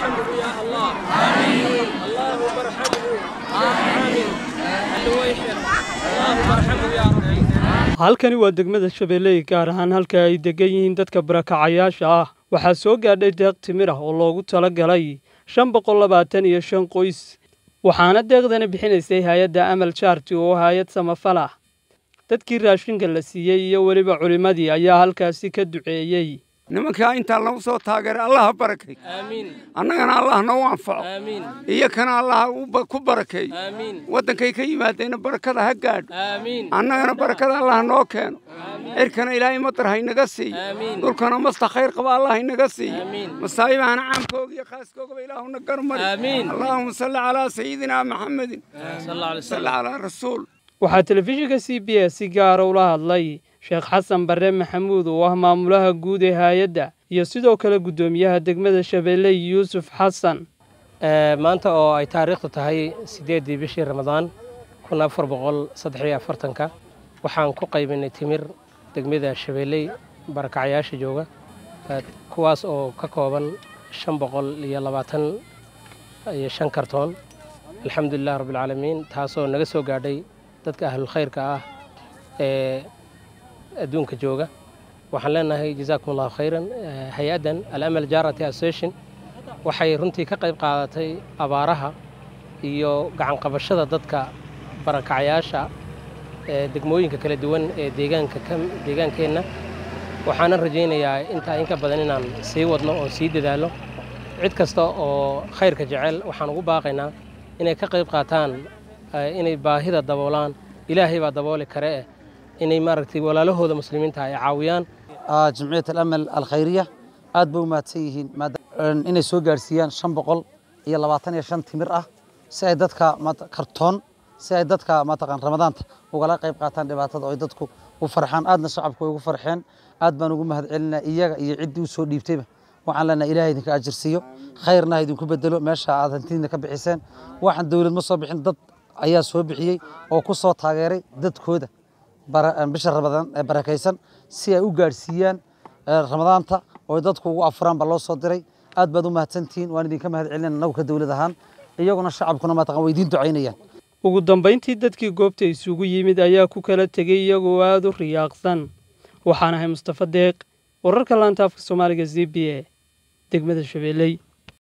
ارحمه يا الله آمين اللهم ارحمه آمين الويحد اللهم ارحمه يا رب halkani waa degmada shabeelley gaar ahaan halka ay degan yihiin dadka barakacayaasha ah waxaa soo gaadhay deeq timir ah oo loogu tala galay shan boqol labaatan iyo shan qoys waxaana deeqdani bixinaysay hay-adda amal jaarti oo hay-ad samafal ah dadkii raashinka la siiyey iyo weliba culimmadii ayaa halkaasi ka duceeyey nimankaa intaa lagu soo taageeray allaha barakay آمين annagana allah noo anfaco آمين iyo kana allah u ba- ku barakeey آمين waddankay ka yimaadeenna barakada ha gaadho آمين annagana barakada allah noo keeno cirkana ilaahay matar haynaga siiyo آمين dhulkana masta khayr qaba allah haynaga siiyo آمين masaa'ibahana caamkooga iyo khaaskoogaba ilaahuna garmari آمين allaahuma salli calaa sayidina maxamedin صلى الله عليه salli وسلم calaa rasuul waxaa telefishinka c b s si gaara ula hadlay sheekh xasan barre maxamuud oo ah maamulaha guud ee hay-adda iyo sidoo kale guddoomiyaha degmada shabeelley yuusuf xasan maanta oo ay taariikhdu tahay siddeeddii bishii ramadaan kun afar boqol saddex iyo afartanka waxaan ku qaybinay timir degmada shabeelley barakacayaasha jooga eh, kuwaas oo ka kooban shan boqol iyo labaatan iyo shan kartoon alxamdulilah rabbilcaalamiin taasoo naga soo gaadhay dadka ahlulkhayrka ah ee adduunka jooga waxaan leenahay jazaakum allahu khayran Eh, hay-addan alamal jarity association waxay runtii ka qayb qaadatay abaaraha iyo gacanqabashada dadka barakacayaasha ee degmooyinka kala duwan ee deegaanka ka deegaankeenna waxaanan rajaynayaa intaa inka badan inaan sii wadno oo sii dadaalo cid kasta oo khayrka jecel waxaan ugu baaqaynaa inay ka qayb qaataan eh, inay baahida daboolaan ilaahay baa dabooli kare eh inay maaragtay walaalahooda muslimiinta ay caawiyaan آه، جمعية الأمل الخيرية aad bay u mahadsan yihiin maada- inay soo gaarsiiyaan shan boqol iyo labaatan iyo shan timir ah si ay dadka maata- kartoon si ay dadka mataqaan ramadaanta ugala qayb qaataan dhibaatada oo ay dadku u farxaan aadna shacabku way ugu farxeen aad baan ugu mahadcelinaa iyaga iyo ciddii u soo dhiibtayba waxaan leenahay ilaahay idinka ajirsiiyo khayrna ha idinku bedelo meesha aad hantidiina ka bixiseen waxaan dowlad ma soo bixin dad ayaa soo bixiyey oo ku soo taageeray dadkooda bara- bisha ramadaan ee barakaysan si ay u gaadhsiiyaan ee ramadaanta oo ay dadku ugu afuraan baa loo soo diray aad baad u mahadsantihiin waan idinka mahadcelina annagu ka dowlad ahaan iyaguna shacabkuna mataqan way idiin ducaynayaan ugu dambayntii dadkii goobta isugu yimid ayaa ku kala tegey iyagoo aada u riyaaqsan waxaan ahay mustafa deeq wararka laanta afka soomaaliga z b a degmada shabeelley